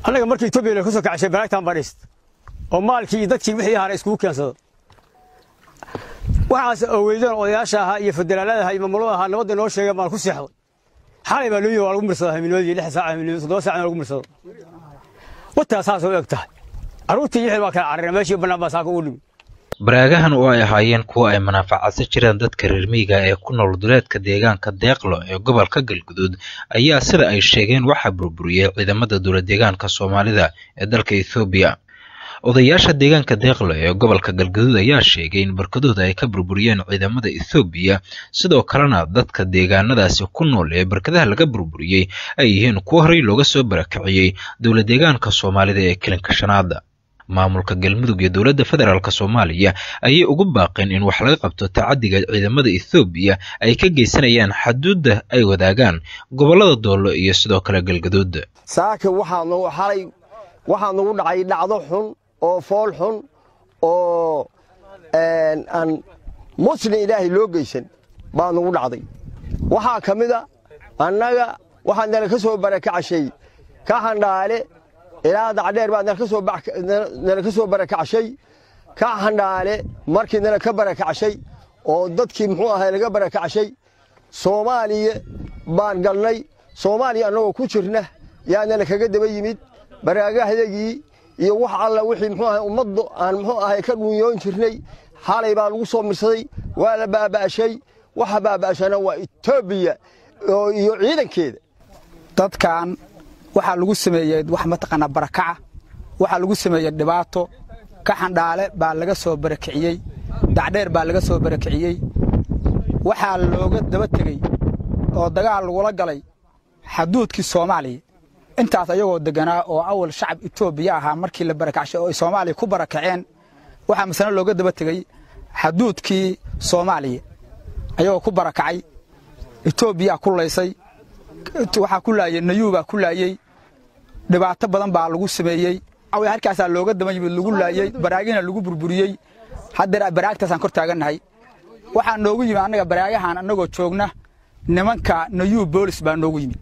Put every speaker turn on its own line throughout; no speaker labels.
annaga markii etoobiya ka soo kacshay banaagtan badhiist oo maalkii iyo dadkii wixii ahaana iskugu keensado waxaas aweydan odayaasha ahaa iyo federaalada ahaa iyo maamulada ahaa nabadda noo sheegay baan ku seexday xalay baa loo yimi waa lagu mirsada hamiinimadii lix saac hamiinimadi toddoba saacna lagu mirsado wataa saasoo eg tahay carruurtii iyo xil baa kala carrina meeshii bannaan baa saaka ugu dhimi
baraagahan oo ay ahaayeen kuwa ay manaafacaadsan jireen dadka reer miyiga ee ku nool duleedka deegaanka deeqlo ee gobolka galguduud ayaa sida ay sheegeen waxaa burburiyey ciidamada dowlad deegaanka soomaalida ee dalka ethoobiya odayaasha deegaanka deeqlo ee gobolka galguduud ayaa sheegay in barkadooda ay ka burburiyeen ciidamada ethoobiya sidoo kalena dadka deegaanadaasi ku nool ee barkadaha laga burburiyey ay yihiin kuwo horey looga soo barakiciyey dowlad deegaanka soomaalida ee kilinka shanaada maamulka galmudug iyo dowladda federaalk soomaaliya ayay ugu baaqeen in wax laga qabto tacadiga ciidamada ethoobiya ay ka geysanayaan xaduudda ay wadaagaan gobollada doollo iyo sidoo kale galgaduud
saaka waxaa nagu xalay waxaa nagu dhacay dhacdo xun oo fool xun oo aan muslim ilaahay loo geysan baa nagu dhacday waxaa ka mid a annaga waxaa nala ka soo barakacashay ka handhaale ilaa dacdheer baa nala ka soo barakacashay ka handhaale markii nala ka barakacashay oo dadkii muxuu ahay laga barakacashay soomaaliya baan galnay soomaaliya annagoo ku jirna yaa nala kaga daba yimid baraagahdagii iyo wax alla wixii muxuu ahay ummaddu aan muxuu ahay ka dhunyoon jirnay xalay baa lagu soo mirsaday waa la baaba'ashay waxa baaba'ashana waa etoobiya iyo ciidankeeda
dadkan waxaa lagu sameeyey wax mataqaanaa barakaca waxaa lagu sameeyey dhibaato ka xandhaale baa laga soo barakiciyey dacdheer baa laga soo barakiciyey waxaa looga daba tegey oo dagaal lagula galay xaduudkii soomaaliya intaas ayagoo deganaa oo awal shacab etoobiya ahaa markii la barakacshay oo ay soomaaliya ku barakaceen waxaa masane looga daba tegey xaduudkii soomaaliya ayagoo ku barakacay etoobiyaa ku laysay waxaa ku laayey nayuubaa ku laayey dhibaato badan baa lagu sameeyey halkaasaa looga daba yimid lagu laayey baraagihina lagu burburiyey haddeer baraagtaasaan kor taagannahay waxaa noogu yimid annaga baraagahan annagoo joogna nimanka nayuub boolis baa noogu yimid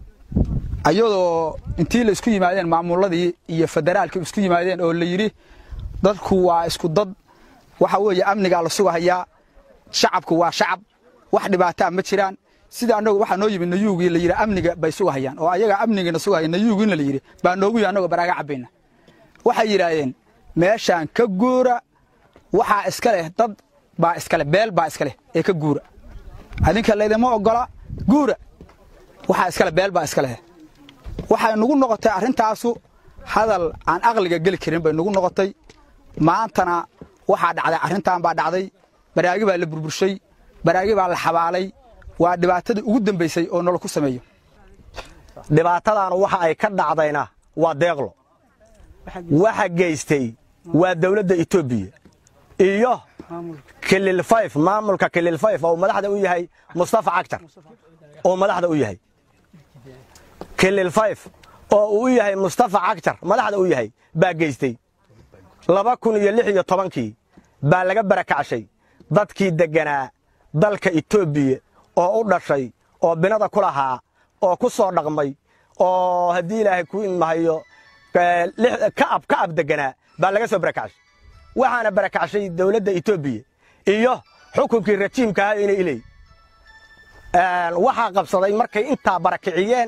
ayadoo intii la isku yimaadeen maamuladii iyo federaalka isku yimaadeen oo la yidhi dadku waa isku dad waxa weeye amnigaa la sugahayaa shacabku waa shacab wax dhibaataa ma jiraan sida annagu waxaa noo yimid nayuugii la yidhi amniga bay sugahayaan oo ayaga amnigiina sugahaya nayuugiina la yidhi baa noogu yimid annagoo baraaga cabbayna waxay yidhaaheen meeshaan ka guura waxaa iska leh dad baa iska leh beel baa iska leh ee ka guura adinka laydima oggola guura waxaa iska leh beel baa iska leh waxay nugu noqotay arrintaasu hadal aan aqliga geli karin bay nugu noqotay maantana waxaa dhacday arrintan baa dhacday baraagi baa la burburshay baraagi baa la xabaalay waa dhibaatadii ugu dambaysay oo nolol ku sameeyo
dhibaatadaanu waxa ay ka dhacdayna waa deeqlo waxa geystay waa dawladda etoobiya iyo kilil fayf maamulka kilil fayf oo madaxda u yahay mustafa cagtar oo madaxda u yahay kilil fayf oo uu u yahay mustafa cagtar madaxda u yahay baa geystay laba kun iyo lix iyo tobankii baa laga barakacshay dadkii degganaa dalka etoobiya oo u dhashay oo binada ku lahaa oo ku soo dhaqmay oo haddii ilaahay ku imahayo ka'ab ka'ab degganaa baa laga soo barakacshay waxaana barakacshay dawladda etoobiya iyo xukunkii rajiimka ahaa inay iley waxaa qabsaday markay intaa barakiciyeen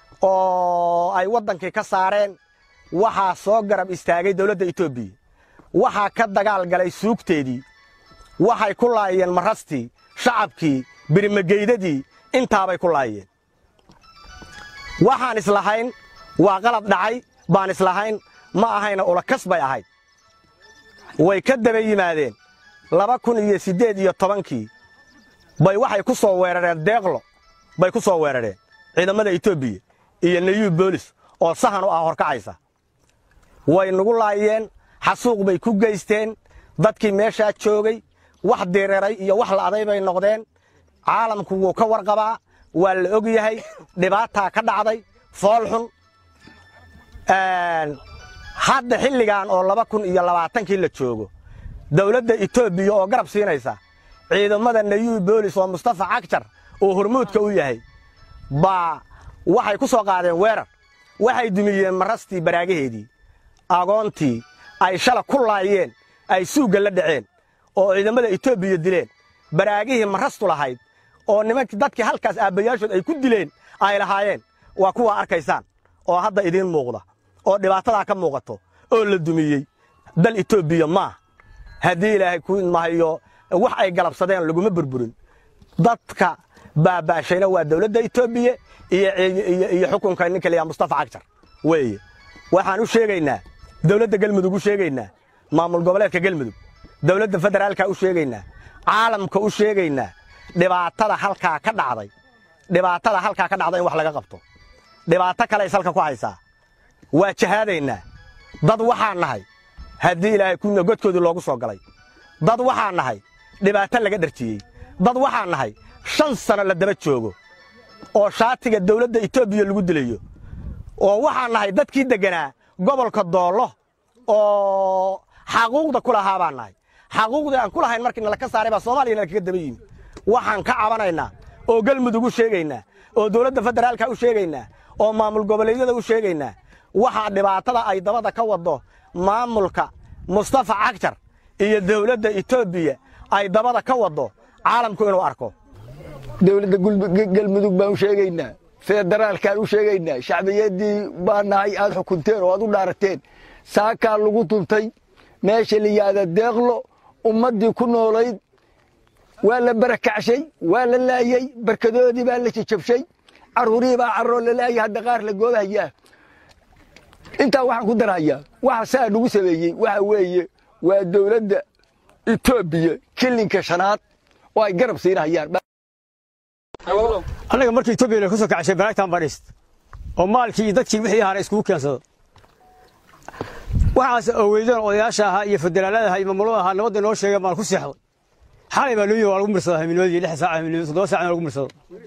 oo ay waddankii ka saareen waxaa soo garab istaagay dawladda etoobiya waxaa ka dagaal galay suugteedii waxay ku laayeen marastii shacabkii birimageydadii intaabay ku laayeen waxaan islahayn waa qalad dhacay baan islahayn ma ahayna ulakas bay ahayd way ka daba yimaadeen laba kun iyo siddeed iyo tobankii bay waxay ku soo weerareen deeqlo bay ku soo weerareen ciidamada etoobiya iyo nayuub boolis oo sahan u ah horkacaysa way nagu laayeen xasuuq bay ku geysteen dadkii meeshaa joogay wax direeray iyo wax la'day bay noqdeen caalamku wuu ka warqabaa waa la og yahay dhibaataa ka dhacday fool xun hadda xilligan oo laba kun iyo labaatankii la joogo dawladda etoobiya oo garab siinaysa ciidamada nayuub boolis oo mustafa cagjar oo hormuudka u yahay baa waxay ku soo qaadeen weerar waxay dumiyeen marastii baraagaheedii agoontii ay shala ku laayeen ay suugga la dhaceen oo ciidamada etoobiya dileen baraagihii marastu lahayd oo nimankii dadkii halkaas aabbayaashood ay ku dileen ay lahaayeen waa kuwa arkaysaan oo hadda idiin muuqda oo dhibaatadaa ka muuqato oo la dumiyey dal etoobiya maaha haddii ilaahay ku mahayo wax ay galabsadeen laguma burburin dadka baabaashayna waa dawladda etoobiya iyo xukunka ninka layaa mustafa cagjar weeye waxaan u sheegaynaa dawladda gelmudug u sheegaynaa maamul goboleedka gelmudug dawladda federaalka u sheegaynaa caalamka u sheegaynaa dhibaatada halkaa ka dhacday dhibaatada halkaa ka dhacda in wax laga qabto dhibaato kale is halka ku haysaa waa jahaadaynaa dad waxaan nahay haddii ilaahay kuna godkoodii loogu soo galay dad waxaan nahay dhibaato laga dharjiyey dad waxaan nahay shan sano la daba joogo oo shaatiga dawladda etoobiya lagu dilayo oo waxaan nahay dadkii degganaa gobolka doollo oo xaquuqda ku lahaa baan nahay xaquuqdii aan ku lahayn markii nala ka saaray baa soomaaliya nala kaga daba yimi waxaan ka cabanaynaa oo gelmudug u sheegaynaa oo dawladda federaalka u sheegaynaa oo maamul goboleedyada u sheegaynaa waxaa dhibaatada ay dabada ka waddo maamulka mustafa cagjar iyo dawladda etoobiya ay dabada ka waddo caalamku inuu arko
dawladda galmudug baan u sheegaynaa federaalkaan u sheegaynaa shacbiyaddii baa nahay aad xukunteen oo aad u dhaarateen saakaa lagu duntay meesha la yihahda deeqlo ummaddii ku noolayd waa la barakacshay waa la laayey barkadoodii baa la jajabshay carruurihii baa carroo la laayay hadda qaar la goobahayaa intaa waxaan ku darhayaa waxa saa nagu sameeyey waxa weeye waa dawladda etoobiya kilinka shanaad oo ay garab siinahayaan
annaga markii etoobiya ka soo kacashay baraagtan badhist oo maalkii iyo dadkii wixii hara iskugu keensado waxaas oweydeen odayaasha ahaa iyo federaalada ahaa iyo maamulada ahaa nabadda noo sheegeen baan ku seexday xalay baa looyi waa lagu mirsadaa hamiinimadii lix saac hamiinimadi toddoba saacna lagu mirsado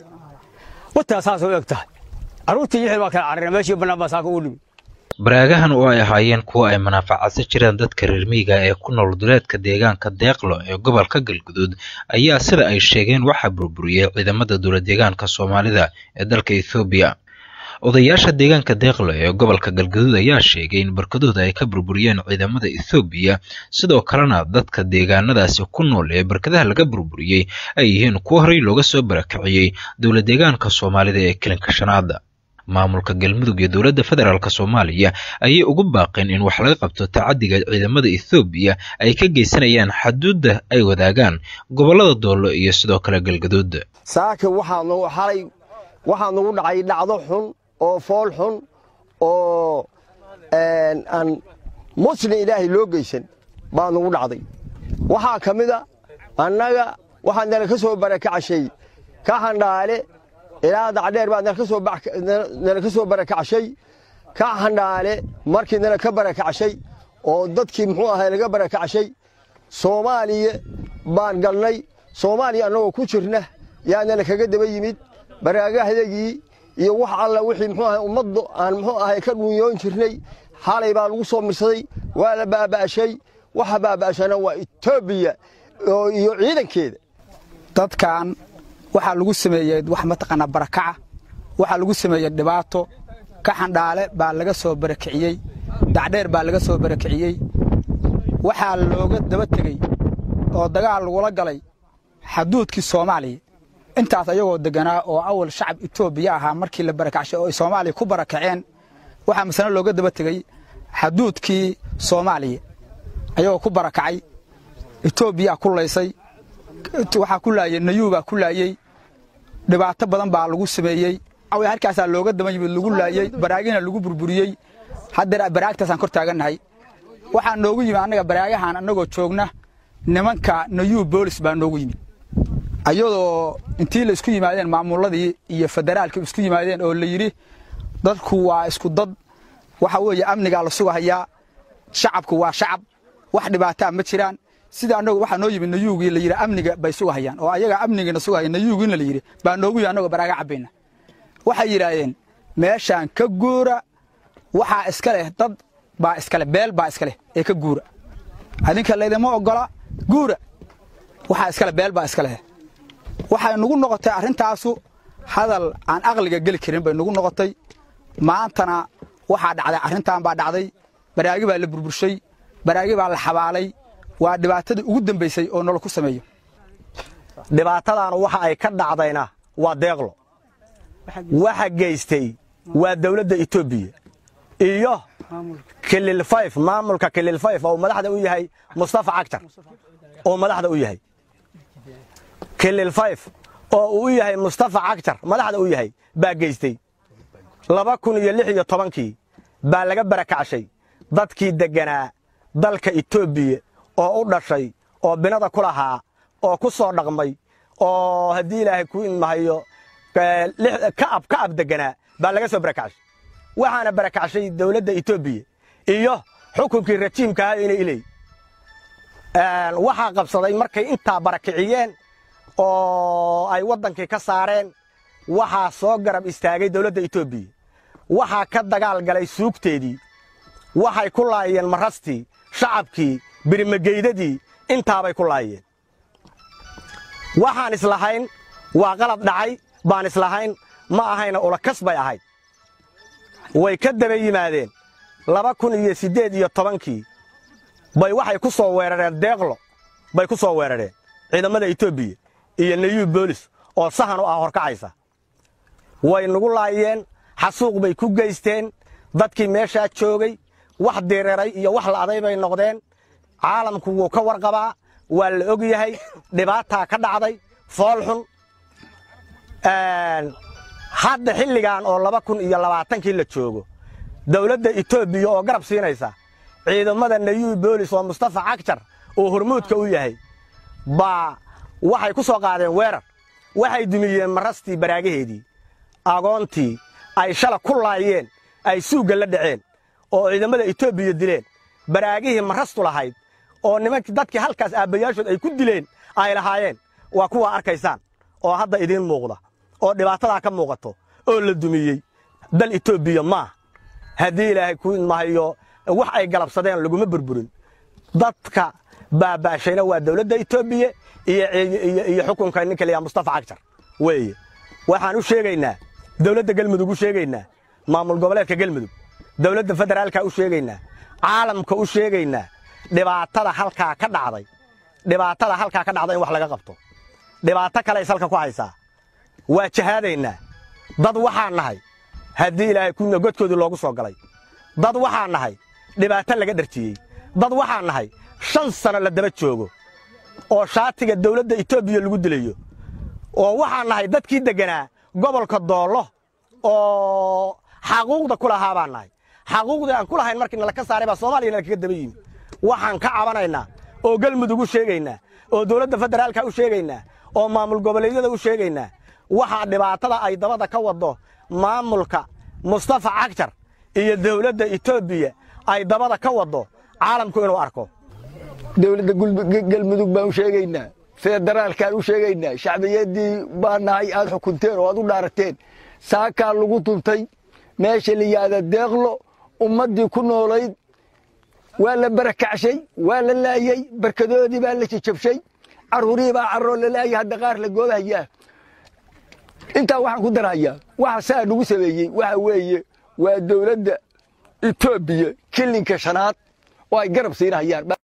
wataa saasoo u eg tahay carruurtii iyo xil baa kala carrina meeshii bannaan baa saaka ugu dhimi
baraagahan oo ay ahaayeen kuwa ay manaafacadsan jireen dadka reer miyiga ee ku nool duleedka deegaanka deeqlo ee gobolka galguduud ayaa sida ay sheegeen waxaa burburiyey ciidamada dowladdeegaanka soomaalida ee dalka ethoobiya odayaasha deegaanka deeqlo ee gobolka galguduud ayaa sheegay in barkadooda ay ka burburiyeen ciidamada ethoobiya sidoo kalena dadka deegaanadaasi ku nool ee barkadaha laga burburiyey ay yihiin kuwo horey looga soo barakiciyey dowladdeegaanka soomaalida ee kilinka shanaada maamulka galmudug iyo dowladda federaalk soomaaliya ayay ugu baaqeen in wax laga qabto tacadiga ciidamada ethoobiya ay ka geysanayaan xaduudda ay wadaagaan gobollada doollo iyo sidoo kale galgaduud
saaka waxaa nagu xalay waxaa nagu dhacay dhacdo xun oo fool xun oo aan muslin ilaahay loo geysan baa nagu dhacday waxaa ka mid a annaga waxaa nala ka soo barakacashay ka handhaale ilaa dacdheer baa nala ka soo barakacshay ka handhaale markii nala ka barakacshay oo dadkii muxuu ahay laga barakacshay soomaaliya baan galnay soomaaliya annagoo ku jirna yaa nala kaga daba yimid baraagahdagii iyo wax alla wixii muxuu ahay ummaddu aan muxuu ahay ka dhunyoon jirnay xalay baa lagu soo mirsaday waa la baaba'shay waxa baaba'shana waa etoobiya iyo ciidankeeda
dadkan waxaa lagu sameeyey wax mataqaanaa barakaca waxaa lagu sameeyey dhibaato ka xandhaale baa laga soo barakiciyey dacdheer baa laga soo barakiciyey waxaa looga daba tegey oo dagaal lagula galay xaduudkii soomaaliya intaas ayagoo deganaa oo awal shacab etoobiya ahaa markii la barakacshay oo ay soomaaliya ku barakaceen waxaa masale looga daba tegey xaduudkii soomaaliya ayagoo ku barakacay etoobiyaa ku laysay waxaa ku laayey nayuubaa ku laayey dhibaato badan baa lagu sameeyey halkaasaa looga daba yimid lagu laayey baraagihina lagu burburiyey haddeer baraagtaasaan kor taagannahay waxaa noogu yimid annaga baraagahan annagoo joogna nimanka nayuub boolis baa noogu yimid ayadoo intii la isku yimaadeen maamulladii iyo federaalka isku yimaadeen oo la yidhi dadku waa isku dad waxa weeye amnigaa la sugahayaa shacabku waa shacab wax dhibaataa ma jiraan sida annagu waxaa noo yimid nayuugii la yidhi amniga bay sugahayaan oo ayaga amnigiina sugahaya nayuugiina la yidhi baa noogu yimid annagoo baraaga cabbayna waxay yidhaahdeen meeshaan ka guura waxaa iska leh dad baa iska leh beel baa iska leh ee ka guura adinka laydima oggola guura waxaa iska leh beel baa iska leh waxay nagu noqotay arrintaasu hadal aan aqliga geli karin bay nagu noqotay maantana waxaa dhacday arrintan baa dhacday baraagi baa la burburshay baraagi baa la xabaalay waa dhibaatadii ugu dambaysay oo nolol ku sameeyo
dhibaatadan waxa ay ka dhacdayna waa deeqlo waxa geystay waa dawladda etoobiya iyo kilil fayf maamulka kilil fayf oo madaxda u yahay mustafa cagtar oo madaxda u yahay kilil fayf oo uu u yahay mustafa cagtar madaxda u yahay baa geystay laba kun iyo lix iyo tobankii baa laga barakacshay dadkii degganaa dalka etoobiya oo u dhashay oo binada ku lahaa oo ku soo dhaqmay oo haddii ilaahay ku idmahayo ka'ab ka'ab degganaa baa laga soo barakacshay waxaana barakacshay dawladda etoobiya iyo xukunkii rajiimkaha inay iley waxaa qabsaday markay intaa barakiciyeen oo ay waddankii ka saareen waxaa soo garab istaagay dawladda etoobiya waxaa ka dagaal galay suugteedii waxay ku laayeen marastii shacabkii birimageydadii intaabay ku laayeen waxaan islahayn waa qalad dhacay baan islahayn ma ahayna ulakas bay ahayd way ka daba yimaadeen laba kun iyo siddeed iyo tobankii bay waxay ku soo weerareen deeqlo bay ku soo weerareen ciidamada etoobiya iyo nayuub boolis oo sahan u ah horkacaysa way nagu laayeen xasuuq bay ku geysteen dadkii meeshaa joogay wax direeray iyo wax la'aday bay noqdeen caalamku wuu ka warqabaa waa la og yahay dhibaataa ka dhacday fool xun hadda xilligan oo laba kun iyo labaatankii la joogo dawladda etoobiya oo garab siinaysa ciidamada nayuub boolis oo mustafa cagjar oo hormuudka u yahay baa waxay ku soo qaadeen weerar waxay dumiyeen marastii baraagaheedii agoontii ay shala ku laayeen ay suugga la dhaceen oo ciidamada etoobiya dileen baraagihii marastu lahayd oo nimankii dadkii halkaas aabbayaashood ay ku dileen ay lahaayeen waa kuwaa arkaysaan oo hadda idiin muuqda oo dhibaatadaa ka muuqato oo la dumiyey dal etoobiya maah haddii ilaahay ku idmahayo wax ay galabsadeen laguma burburin dadka baabaashayna waa dawladda etoobiya iyo xukunka ninka layaa mustafa cagjar weeye waxaan u sheegaynaa dawladda gelmudug u sheegaynaa maamul goboleedka gelmudug dawladda federaalka u sheegaynaa caalamka u sheegaynaa dhibaatada halkaa ka dhacday dhibaatada halkaa ka dhacday in wax laga qabto dhibaato kale salka ku haysaa waa jahaadaynaa dad waxaan nahay haddii ilaahay kuna godkoodii loogu soo galay dad waxaan nahay dhibaato laga dharjiyey dad waxaan nahay shan sano la daba joogo oo shaatiga dawladda etoobiya lagu dilayo oo waxaan nahay dadkii degganaa gobolka doollo oo xaquuqda ku lahaa baan nahay xaquuqdii aan ku lahayn markii nala ka saaray baa soomaaliya nala kaga daba yimi waxaan ka cabanaynaa oo gelmudug u sheegaynaa oo dawladda federaalka u sheegaynaa oo maamul goboleedyada u sheegaynaa waxaa dhibaatada ay dabada ka waddo maamulka mustafa cagjar iyo dawladda etoobiya ay dabada ka waddo caalamku inuu arko
dawladda galmudug baan u sheegaynaa federaalkaan u sheegaynaa shacbiyaddii baa nahay aad xukunteen oo aad u dhaarateen saakaa lagu duntay meesha la yihahda deeqlo ummaddii ku noolayd waa la barakacshay waa la laayey barkadoodii baa la jajabshay carruurihii baa carroo la laayay hadda qaar la goobahayaa intaa waxaan ku darhayaa waxa saa nagu sameeyey waxa weeye waa dawladda etoobiya kilinka shanaad oo ay garab siinahayaan